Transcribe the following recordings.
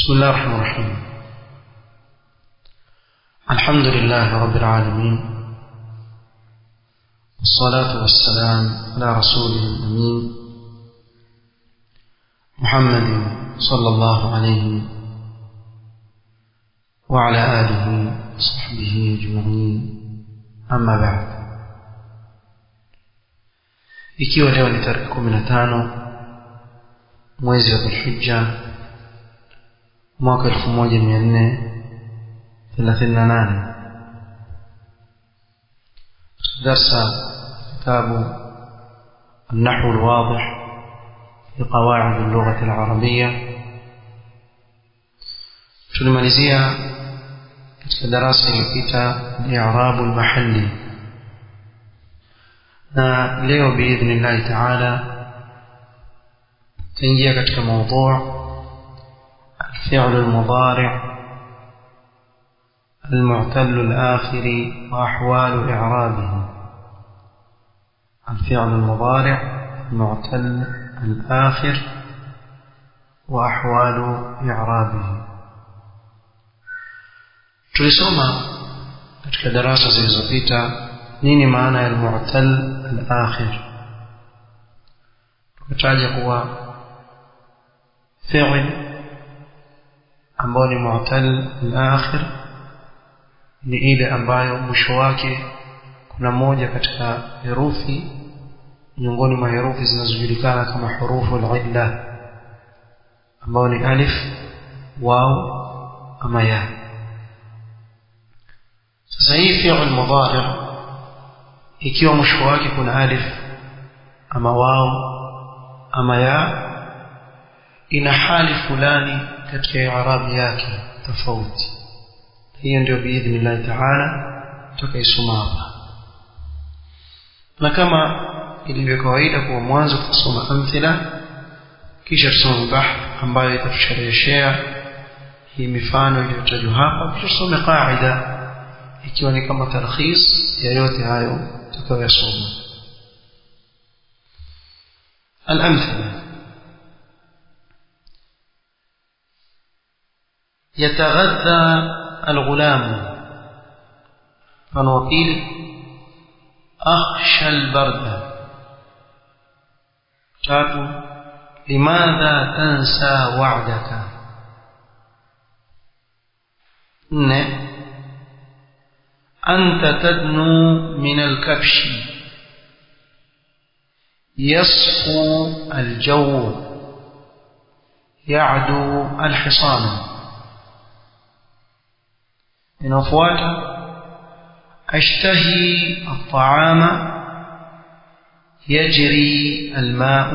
بسم الله الرحمن الرحيم الحمد لله رب العالمين والصلاة والسلام على رسوله الأمين محمد صلى الله عليه وعلى آله وصحبه أجمعين أما بعد ikiwa leo ni tarehe kumi na tano mwezi wa dhulhija mwaka elfu moja mia nne thelathini na nane darsa kitabu النحو الواضح في قواعد اللغة العربية tulimalizia katika darasa iliyopita liarabu lmahalli na leo biidhnillahi taala تنجي katika موضوع الفعل المضارع المعتل الآخر وأحوال إعرابه الفعل المضارع المعتل الآخر وأحوال إعرابه tulisoma katika darasa zilizopita nini maana ya almu'tal al-akhir tukataja kuwa fi'l ambao ni mu'tal al-akhir ni ile ambayo mwisho wake kuna moja katika herufi miongoni mwa herufi zinazojulikana kama hurufu al-illa ambao ni alif waw ama ya sasa hii fi'l mudari ikiwa mwisho wake kuna alif ama waw ama ya ina hali fulani katika i'rabi yake tofauti hiyo ndio biidhnillah taala tutakaisoma hapa na kama ilivyo kawaida kwa mwanzo tutasoma amthila kisha tusome bahth ambayo itatushereheshea hii mifano iliyotajwa hapa kisha tusome qaida ikiwa ni kama tarkhis ya yote hayo tutakayoyasoma الأمثلة يتغذى الغلام فنوكيل أخشى البرد تاتو لماذا تنسى وعدك نه أنت تدنو من الكبش يصفو الجو يعدو الحصان inafuata ashtahi الطعام يجري الماء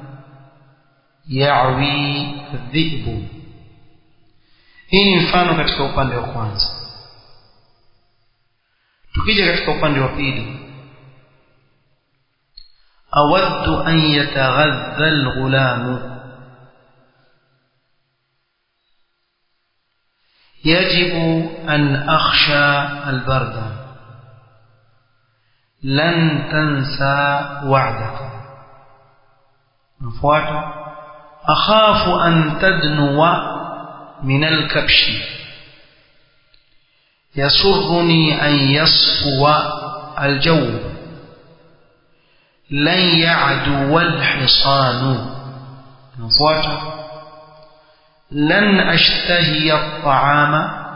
يعوي الذئب hii ni mfano katika upande wa kwanza tukija katika upande wa pili awaddu an yataghadha alghulamu يجب أن أخشى البرد لن تنسى وعدك نفوات أخاف أن تدنو من الكبش يسرني أن يصفو الجو لن يعدو الحصان نفوات لن أشتهي الطعام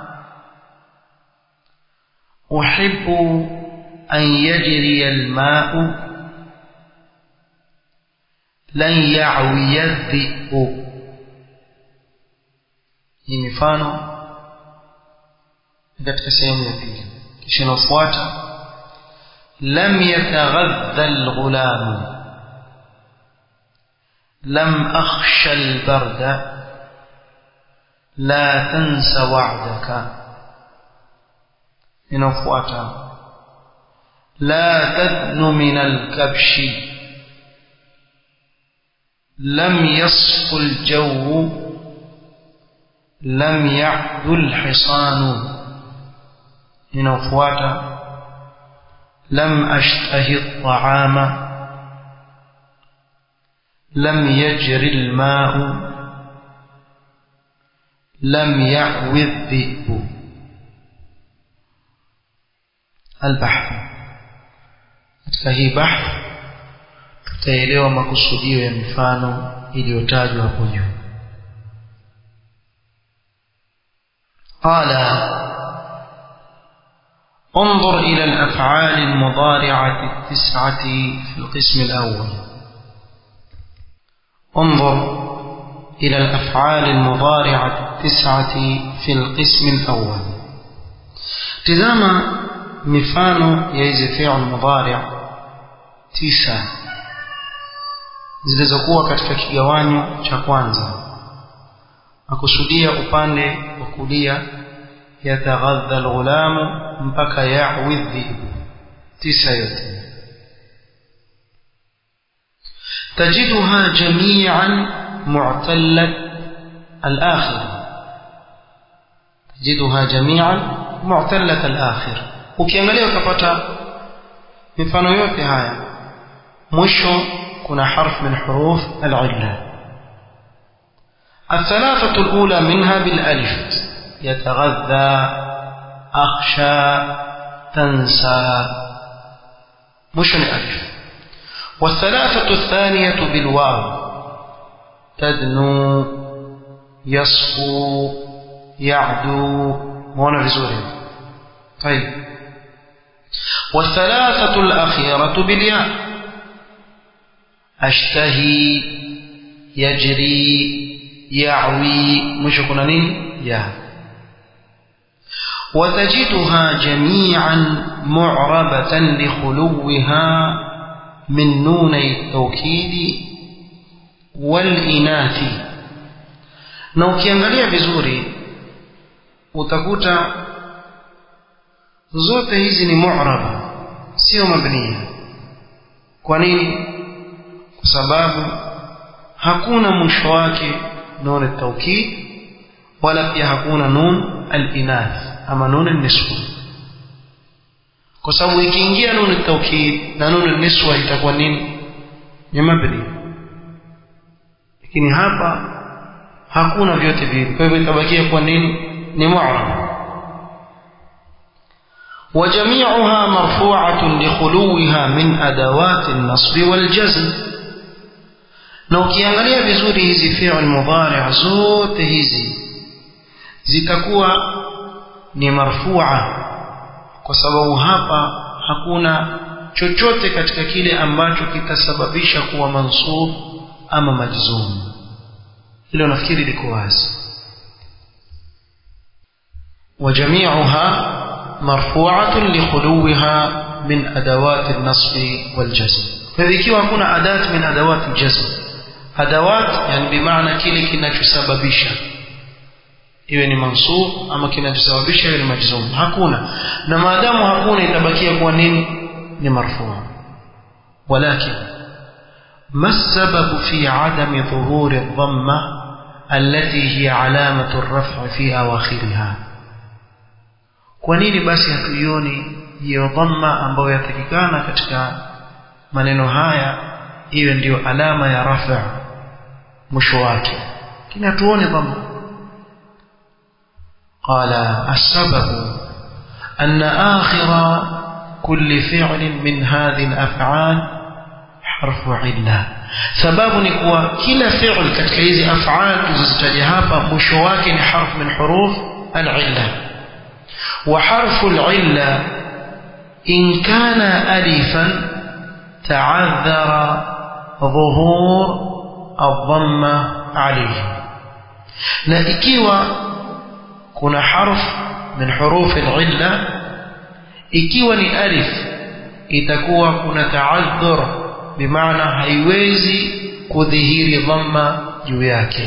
أحب أن يجري الماء لن يعوي الذئب hii mifano katika sehemu ya pili kisha inafuata lam yataghadha alghulam lam akhsha albarda لا تنس وعدك inafuata لا تدن من الكبش لم يصف الجو لم يعدو الحصان inafuata لم أشتهي الطعام لم يجري الماء لم يعوي الذئب البحث katika hii bahth tutaelewa makusudio ya mifano iliyotajwa hapo juu قال انظر إلى الأفعال المضارعة التسعة في القسم الأول انظر إلى الأفعال المضارعة التسعة في القسم الأول تزام مفانو يجي فعل مضارع تسعة zilizokuwa katika kigawanyo cha kwanza akusudia upande wa kulia yataghadha alghulamu mpaka yawi dhibu tisa yote تجدها جميعا معتلة الآخر تجدها جميعا معتلة الآخر ukiangalia utapata mifano yote haya mwisho kuna harf min huruf al-illa الثلاثة الأولى منها بالألف يتغذى أخشى تنسى مش الألف والثلاثة الثانية بالواو تدنو يصفو يعدو مونا vizuri طيب والثلاثة الأخيرة بالياء أشتهي يجري يعوي مش كنا نين يا وتجدها جميعا معربة لخلوها من نوني التوكيد والإناث na ukiangalia vizuri utakuta zote hizi ni mu'raba sio mabniya kwa nini kwa sababu hakuna mwisho wake nun at-tawkid wala pia hakuna nun al-inath ama nun an-niswa kwa sababu ikiingia nun at-tawkid na nun an-niswa itakuwa nini ni mabni lakini hapa hakuna vyote viwili kwa hivyo itabakia kuwa nini ni mu'rab وجميعها مرفوعة لخلوها من أدوات النصب والجزم na ukiangalia vizuri hizi fi'l mudhari' zote hizi zitakuwa ni marfu'a kwa sababu hapa hakuna chochote katika kile ambacho kitasababisha kuwa mansub ama majzum hilo nafikiri liko wazi وجميعها مرفوعة لخلوها من أدوات النصب والجزم فذكي hakuna أداة من أدوات الجزم adawat yani bimaana kile kinachosababisha iwe ni mansub ama kinachosababisha iwe ni majzum hakuna na maadamu hakuna itabakia kuwa nini ni marfu walakin ما السبب في عدم ظهور الضمة التي هي علامة الرفع في أواخرها kwa nini basi hatuioni hiyo dhamma ambayo yatakikana katika maneno haya iwe ndiyo alama ya rafa mwisho wake lakini hatuone dhamma qala asbabu أن آخر كل فعل من هذه الأفعال حرف علة sababu ni kuwa kila fi'l katika hizi af'al tulizozitaja hapa mwisho wake ni harf min huruf al-illa wa harfu al-illa in kana alifan ta'adhara ظهور الضمة عليه na ikiwa kuna harf min huruf al-illa ikiwa ni alif itakuwa kuna ta'adhur bimaana haiwezi kudhihiri dhamma juu yake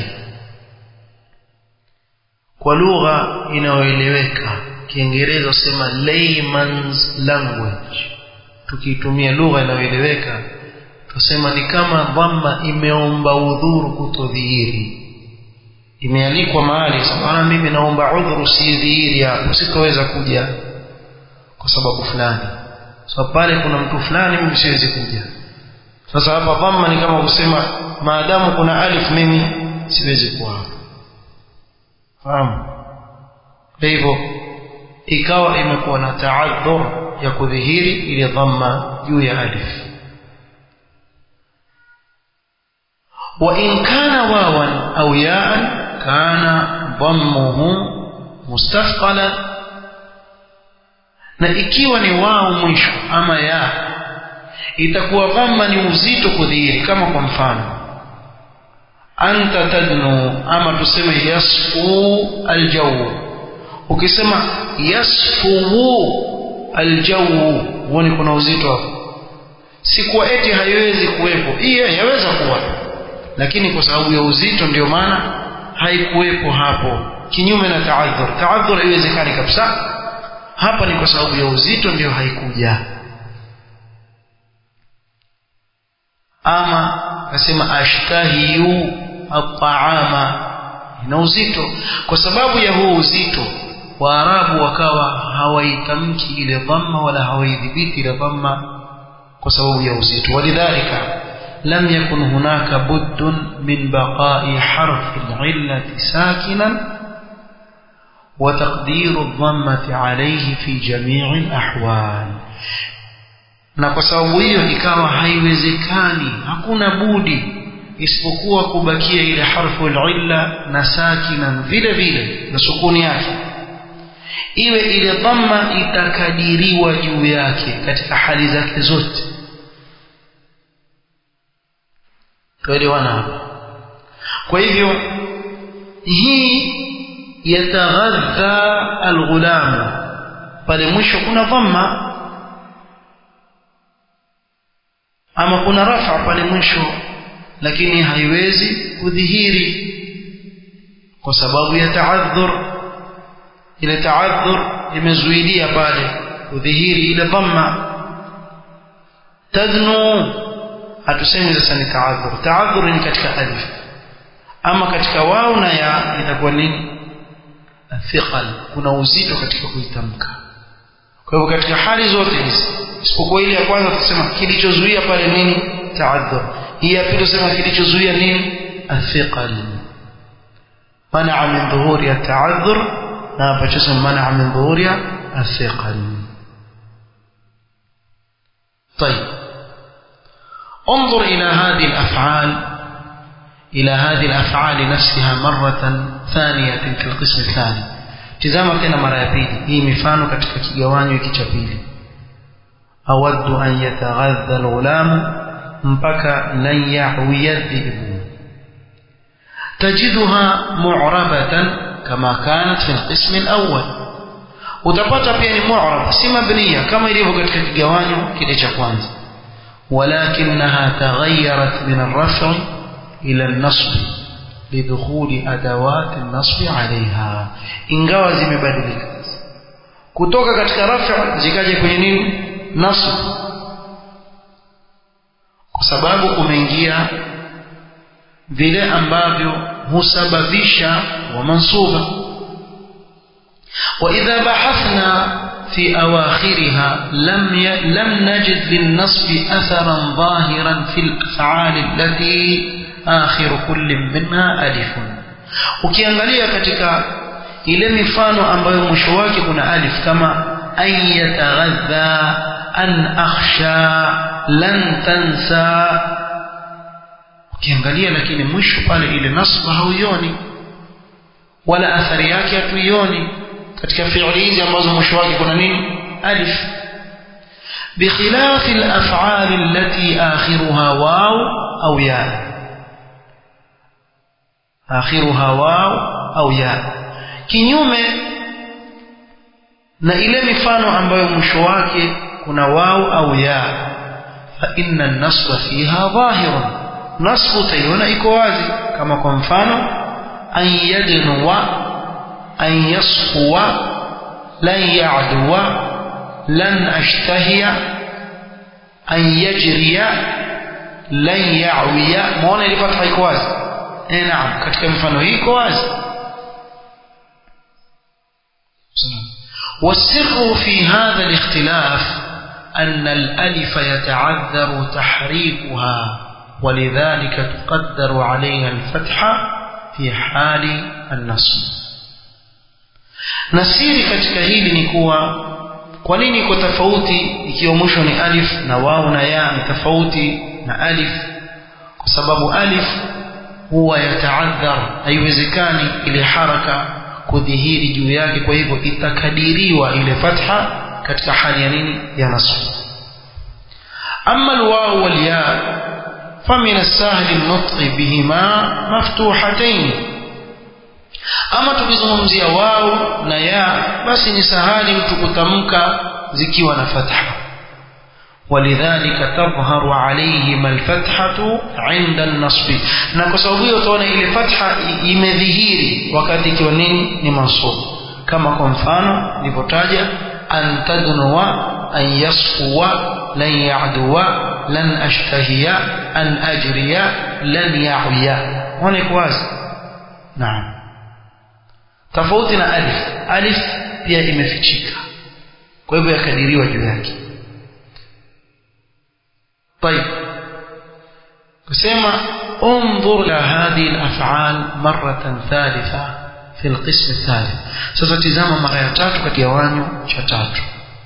kwa lugha inayoeleweka kiingereza usema layman's language tukiitumia lugha inayoeleweka tusema ni kama dhamma imeomba udhuru kutodhihiri imealikwa mahali sabana mimi naomba udhuru sidhihiri hapo sitoweza kuja kwa sababu fulani so pale kuna mtu fulani mimi siwezi kuja sasa hapa dhamma ni kama kusema maadamu kuna alif mimi siwezi kuwa hapa fahamu kwa hivyo ikawa imekuwa na taadhur ya kudhihiri ile dhamma juu ya alif وإن كان واوا أو ياء كان ضمه مستثقلا na ikiwa ni wao mwisho ama ya itakuwa dhamma ni uzito kudhihiri kama kwa mfano anta tadnu ama tuseme yasfu aljawu ukisema yasfu aljawu huoni kuna uzito hapo si kuwa eti haiwezi kuwepo hiyo yaweza kuwa lakini kwa sababu ya uzito ndio maana haikuwepo hapo kinyume na taadhur taadhur haiwezekani kabisa hapa ni kwa sababu ya uzito ndio haikuja ama akasema ashtahiyu ataama ina uzito kwa sababu ya huu uzito waarabu wakawa hawaitamki ile dhamma wala hawaidhibiti ile dhamma kwa sababu ya uzito walidhalika لم يكن هناك بد من بقاء حرف العلة ساكنا وتقدير الضمة عليه في جميع الأحوال na kwa sababu hiyo ikawa haiwezekani hakuna budi isipokuwa kubakia ile harfu illa na sakinan vile vile na sukuni yake iwe ile dhamma itakadiriwa juu yake katika hali zake zote tuelewana hapa kwa hivyo hii yataghadha alghulam pale mwisho kuna dhamma ama kuna rafa pale mwisho lakini haiwezi kudhihiri kwa sababu ya taadhur ile taadhur imezuilia pale kudhihiri ile dhamma tadnu hatusemi sasa ni taadhur taadhur ni katika alif ama katika wao na ya itakuwa nini thiqal kuna uzito katika kuitamka kwa hivyo katika hali zote hizi isipokuwa ile ya kwanza tutasema kilichozuia pale nini taadhur hii ya pili tusema kilichozuia nini athiqal manaa min dhuhuri ataadhur na hapa tusema manaa min dhuhuri athiqal طيب انظر إلى هذه الأفعال إلى هذه الأفعال نفسها مرة ثانية في القسم الثاني tizama tena mara ya pili hii mifano katika kigawanyo hiki cha pili awaddu an yataghadha alghulam mpaka lan yahwiya dhibu tajiduha mu'rabatan kama kanat fi alqism alawwal utapata pia ni mu'rab si mabniya kama ilivyo katika kigawanyo kile cha kwanza ولكنها تغيرت من الرفع إلى النصب لدخول أدوات النصب عليها ingawa zimebadilika kutoka katika rafa zikaja kwenye nini nasb kwa sababu umeingia vile ambavyo husababisha wa mansuba وإذا بحثنا في أواخرها لم ي... لم نجد للنصب أثرا ظاهرا في الأفعال التي آخر كل منها ألف ukiangalia katika ile mifano ambayo mwisho wake kuna alif kama an yataghadha an akhsha lan tansa ukiangalia lakini mwisho pale ile nasba hauioni wala athari yake hatuioni katika fi'li hizi ambazo mwisho wake kuna nini alif بخلاف الأفعال التي آخرها واو أو ياء آخرها واو أو ياء kinyume na ile mifano ambayo mwisho wake kuna wao au ya fa inna an-nasba fiha dhahirun nasbu tayona iko wazi kama kwa mfano an yadnuwa an yasfuwa lan ya'duwa lan ashtahiya an yajriya lan ya'wiya muone ile fatha iko wazi eh naam katika mfano hii iko wazi والسر في هذا الاختلاف أن الألف يتعذر تحريكها ولذلك تقدر عليها الفتحة في حال النصب na siri katika hili ni kuwa kwa nini iko tofauti ikiwa mwisho ni alif na wau na ya ni tofauti na alif kwa sababu alif huwa yataadhar haiwezekani ile haraka kudhihiri juu yake kwa hivyo itakadiriwa ile fatha katika hali ya nini ya nasb amma alwaw walya famin as-sahl an-nutq bihima maftuhatayn ama tukizungumzia wao na ya basi ni sahali mtu kutamka zikiwa na fatha ولذلك تظهر عليهما الفتحة عند النصب na kwa sababu hiyo utaona ile fatha imedhihiri wakati ikiwa nini ni mansub kama kwa mfano nilipotaja an tadnuwa an yasfuwa lan ya'duwa lan ashtahiya an ajriya lan ya'wiya hone kwazi naam tofauti na alif alif pia imefichika kwa hivyo yakadiriwa juu yake طيب كسيما انظر إلى هذه الأفعال مرة ثالثة في القسم الثالث ستتزام مرة يتاتو كتيوانيو شتاتو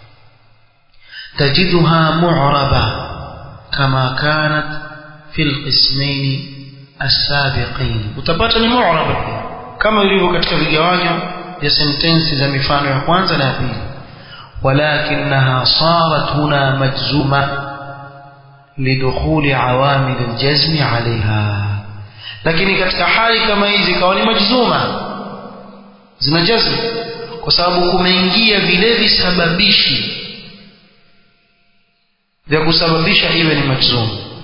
تجدها معربة كما كانت في القسمين السابقين وتباتني معربة كما يريد katika vigawanyo vya sentensi za mifano ya kwanza na ya pili ولكنها صارت هنا مجزومه لدخول عوامل الجزم عليها lakini katika hali kama hizi ikawa ni majzuma zina jazm kwa sababu kumeingia vile visababishi vya kusababisha iwe ni majzum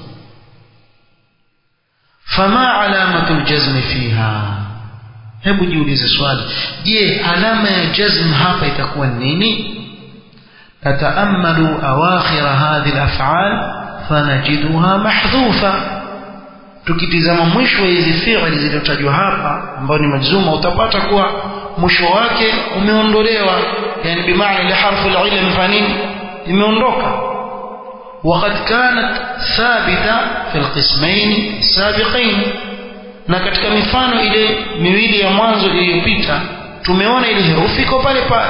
fama alamatu ljazmi fiha hebu jiulize swali je alama ya jazm hapa itakuwa nini nataamalu awakhira hadhihi alaf'al fanajiduha mahdhufa tukitizama mwisho wa hizi fi'li zilizotajwa hapa ambayo ni majzuma utapata kuwa mwisho wake umeondolewa yani bimaana ile harfu al-illa imefanya nini imeondoka وقد كانت ثابتة في القسمين السابقين na katika mifano ile miwili ya mwanzo iliyopita tumeona ile herufi iko pale pale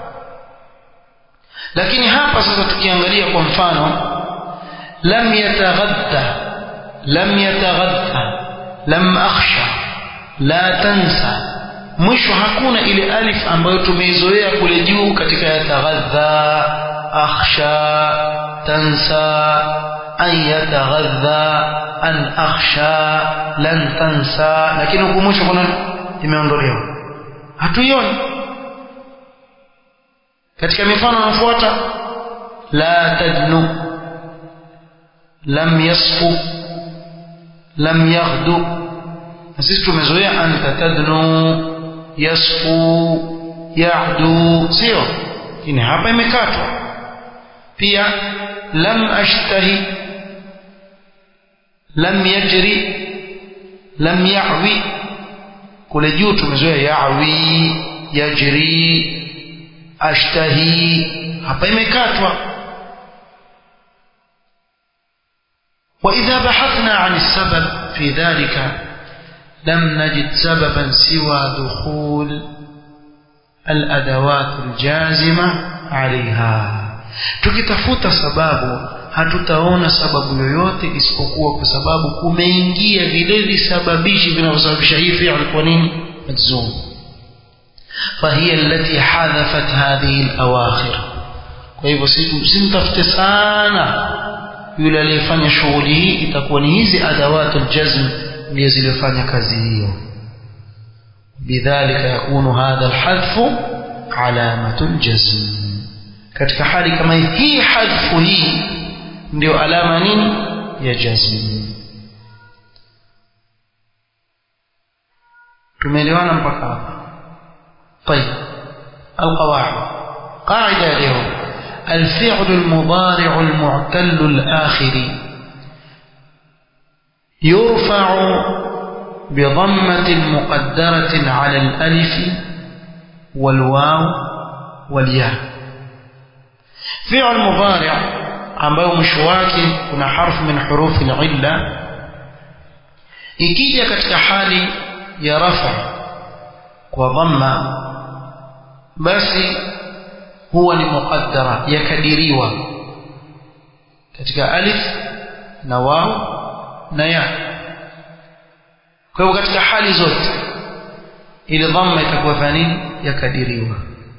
lakini hapa sasa tukiangalia kwa mfano لم يتغدى لم يتغدى لم أخشى لا تنسى mwisho hakuna ile alif ambayo tumeizoea kule juu katika yataghadha akhsha tansa an yataghadha an akhsha lan tansa lakini huku mwisho kuna imeondolewa hatuioni katika mifano inafuata la tadnu lam yasfu lam yaghdu na sisi tumezoea anta tadnu yasfu yahdu sio lakini hapa imekatwa pia lam ashtahi lam yajri lam ya'wi kule juu tumezoea ya'wi yajri ashtahi hapa imekatwa وإذا بحثنا عن السبب في ذلك لم نجد سببا سوى دخول الأدوات الجازمة عليها tukitafuta sababu hatutaona sababu yoyote isipokuwa kwa sababu kumeingia vile visababishi vinavyosababisha hii fi'l kwa nini majzum فهي التي حذفت هذه الأواخر kwa hivyo simtafute sana yule aliyefanya shughuli hii itakuwa ni hizi adawatul jazm ndiyo zilizofanya kazi hiyo bidhalika yakunu hadha alhadfu alamatul jazm katika hali kama hii hii hadfu hii ndio alama nini ya jazm tumeelewana mpaka hapa طيب القواعد قاعده اليوم الفعل المضارع المعتل الآخر يرفع بضمة مقدرة على الألف والواو والياء فعل مضارع ambayo mwisho wake kuna harfu min hurufi illa ikija katika hali ya rafa kwa dhamma basi huwa ni muqaddara yakadiriwa katika alif na waw na ya kwa hivyo katika hali zote ile dhamma itakuwa fanini yakadiriwa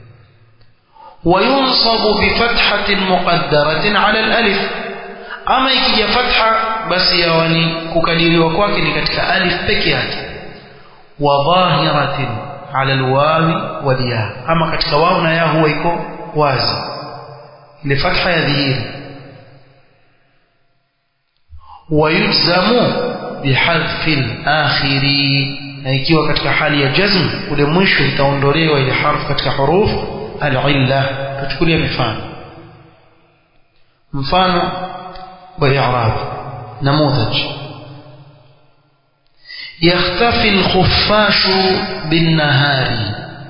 وينصب بفتحة مقدرة على الألف أما يكي فتحة بس يواني ككديري وكواكني كتك ألف بكيات وظاهرة على الواو والياء أما كتك واو يا هو يكو وازي لفتحة يذهير ويجزم بحذف الآخر na ikiwa katika hali ya jazm ule mwisho itaondolewa ile harfu katika hurufu العلة تشكل مفان مفان وإعراب نموذج يختفي الخفاش بالنهار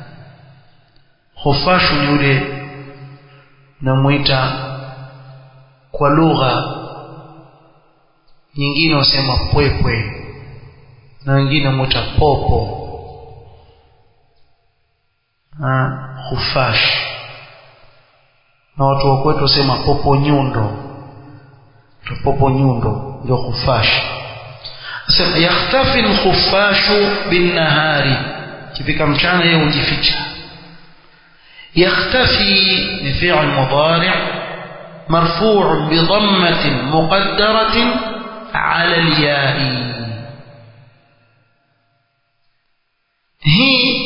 خفاش يولي نمويتا kwa lugha nyingine wasema pwepwe na wengine mwita popo khufash na watu wa kwetu wasema popo nyundo popo nyundo ndio khufash sema yakhtafi alkhufashu binnahari kifika mchana yeye hujificha يختفي بفعل مضارع مرفوع بضمة مقدرة على الياء هي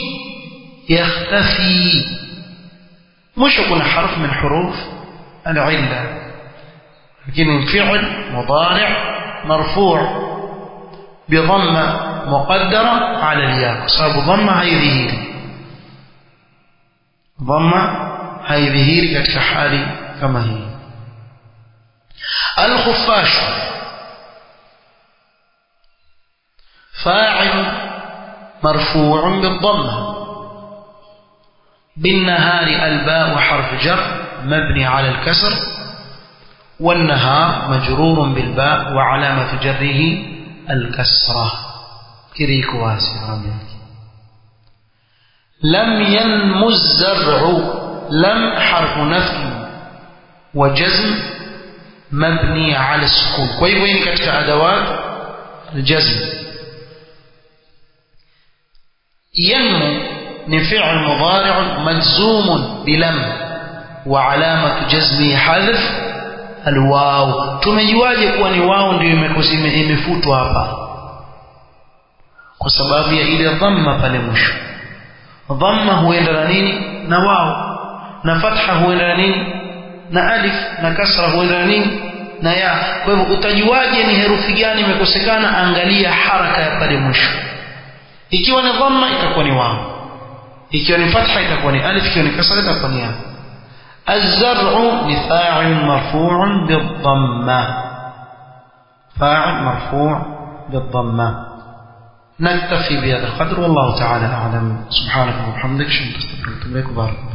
يختفي مش يكون حرف من حروف العلة لكن فعل مضارع مرفوع بضمة مقدرة على الياء صاب ضمة هي ظهير ضمة هي ظهير كتك حالي كما هي الخفاش فاعل مرفوع بالضمه بالنهار الباء حرف جر مبني على الكسر والنهار مجرور بالباء وعلامة جره الكسرة كريك واسع لم ينمو الزرع لم حرف نفي وجزم مبني على السكون كوي وين كتك أدوات الجزم ينمو ni fi'l mudari' majzum bilam wa alamatu jazmi hadf alwaw tumejuaje kuwa ni wao ndio imefutwa hapa kwa sababu ya ile dhamma pale mwisho dhamma huenda na nini na wao na fatha huenda na nini na alif na kasra huenda na nini na ya kwa hivyo utajuaje ni herufi gani imekosekana angalia haraka ya pale mwisho ikiwa ni dhamma itakuwa ni wao ikiwa ni fatha itakuwa ni alif ikiwa ni kasra itakuwa ni ya الزرع لفاعل مرفوع بالضمة فاعل مرفوع بالضمة نكتفي بهذا القدر والله تعالى أعلم سبحانك وبحمدك شكرا لك وبارك